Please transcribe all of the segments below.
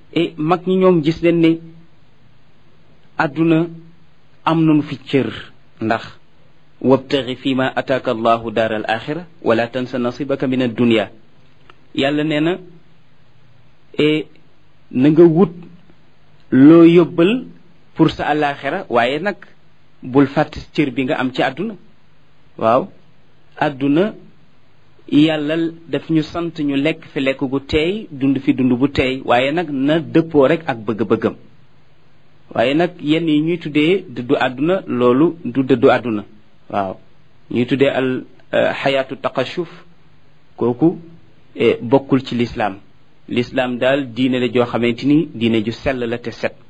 et mag ñi ñoom gis leen ne àdduna am nañu fi cër ndax wabtaxi fi ma ataaka allahu daar al axira wala tansa nasibaka min addunia yàlla nee na e na nga wut loo yóbbal pour sa alaxira waaye nag bul fàtte cër bi nga am ci àdduna waaw àdduna yàlla daf ñu sant ñu lekk fi lekk gu teey dund fi dund bu teey waaye nag na dëppoo rek ak bëgg-bëggam waaye nag yenn yi ñuy tuddee dëddu àdduna loolu du dëddu àdduna waaw ñuy tuddee al xayaatu taqashuf kooku bokkul ci lislaam lislaam daal diine la joo xamante ni diine ju sell la te set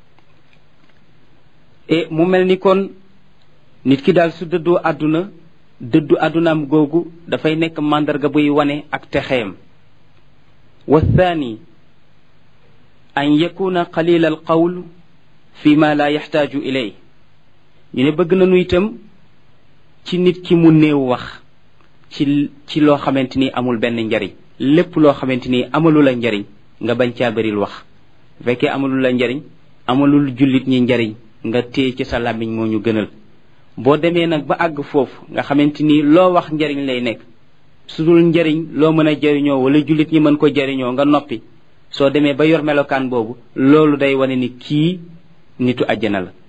e mu mel ni kon nit ki daal su dëddoo àdduna dëddu àddunaam googu dafay nekk màndarga buy wane ak texeem wa thani an yakuna qalila al qawl fi ma la yaxtaaju ilay ñu ne bëgg nañu itam ci nit ki mu néew wax ci ci loo xamante ni amul benn njariñ lépp loo xamante ni amalu la njariñ nga bañ caa bëril wax bu fekkee amalu la njariñ amalul jullit ñi njariñ nga téye ci sa làmmiñ moo ñu gënal boo demee nag ba àgg foofu nga xamante ni loo wax njariñ lay nekk su dul njariñ loo mën a jariñoo wala jullit ñi mën ko jariñoo nga noppi soo demee ba yor melokaan boobu loolu day wane ni kii nitu àjjana la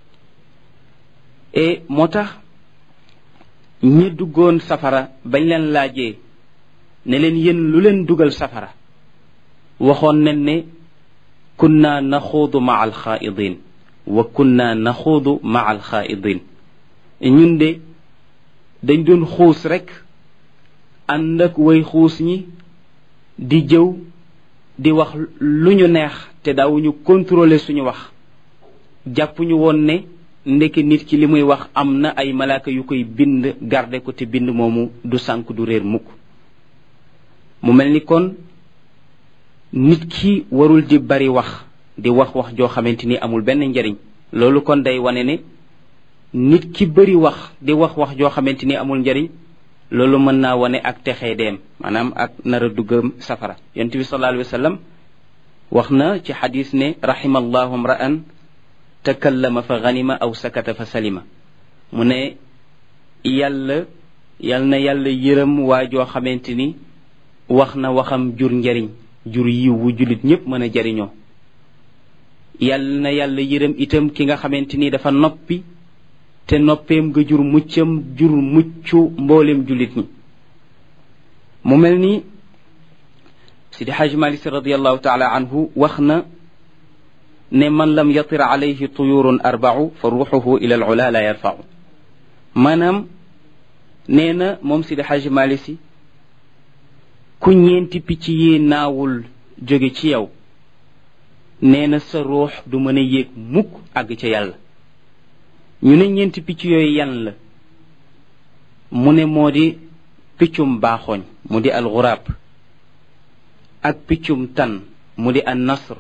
et moo tax ñi duggoon safara bañ leen laajee ne leen yéen lu leen dugal safara waxoon nañ ne kunna naxuudu maa alxaaidin wa kunna naxuudu maa alxaaidin ñun de dañ doon xuus rek ànd ak way xuus ñi di jëw di wax lu ñu neex te daawuñu contrôler suñu wax jàppuñu woon ne ndeke nit ki li muy wax am na ay malaaka yu koy bind garde ko te bind moomu du sànk du réer mukk mu mel ni kon nit ki warul di bari wax di wax wax joo xamante ni amul benn njariñ loolu kon day wane ne nit ki bari wax di wax wax joo xamante ni amul njariñ loolu mën naa wane ak texee deem maanaam ak nar a duggam safara yonent bi sallallahu alayhi wa sallam wax na ci xadis ne rahimallahu mra'an takallama fa ganima aw sakata fa salima mu ne yàlla yal na yàlla yërëm waa joo xamante ni wax na waxam jur njariñ jur yiw wu jullit ñépp mën a jariñoo yal na yàlla yërëm itam ki nga xamante ni dafa noppi te noppeem nga jur muccam jur muccu mboolem jullit ñi mu mel ni sidi xaj malik si radiallahu taala anhu wax na ne man lam yatir alayhi tuyurun arbau fa ruuxuhu ila al ula la yarfau maanaam nee na moom sidi xaj malik si ku ñeenti picc yi naawul jóge ci yow nee na sa ruux du mën a yéeg mukk àgg ca yàlla ñu ne ñeenti picc yooyu yan la mu ne moo di piccum baaxooñ mu di al xuraab ak piccum tan mu di an nasr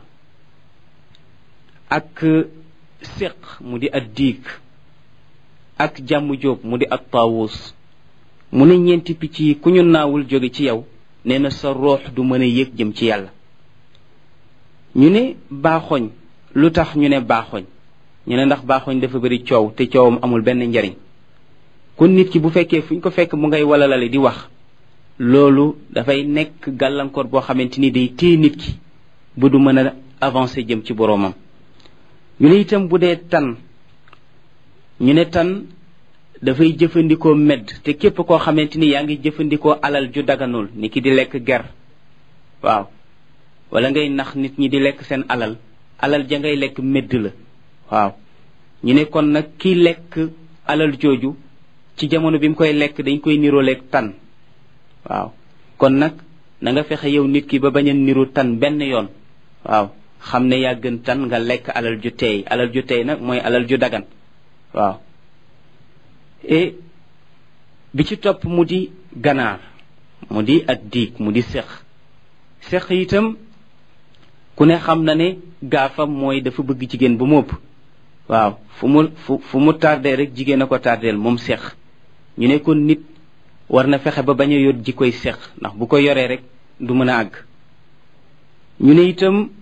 ak séq mu di ad diig ak jàmm jóob mu di at taawus mu ne ñeenti picc yi ku ñu naawul jóge ci yow nee na sa ruux du mën a yéeg jëm ci yàlla ñu ne baaxoñ lu tax ñu ne baaxoñ ñu ne ndax baaxoñ dafa bëri coow te coowam amul benn njariñ kon nit ki bu fekkee fu ñu ko fekk mu ngay walalale di wax loolu dafay nekk gàllankoor boo xamante ni day téye nit ki bu du mën a avancer jëm ci boroomam ñu ne itam bu dee tan ñu ne tan dafay jëfandikoo medd te képp koo xamante ni yaa ngi jëfandikoo alal ju daganul ni ki di lekk ger waaw wala ngay nax nit ñi di lekk seen alal alal ja ngay lekk medd la waaw ñu ne kon nag kiy lekk alal jooju ci jamono bi mu koy lekk dañ koy nirooleeg tan waaw kon nag na nga fexe yow nit ki ba bañ a niru tan benn yoon waaw xam ne yaa gën tan nga lekk alal ju teey alal ju teey nag mooy alal ju dagan waaw et bi ci topp mu di ganaar mu di ak diig mu di sex sex itam ku ne xam na ne gaafam mooy dafa bëgg jigéen ba mu ëpp waaw fu mu fu fu mu tardé rek jigéen a ko tardeel moom sex ñu ne kon nit war na fexe ba bañ a yor ji koy sex ndax bu ko yoree rek du mën a àgg ñu ne itam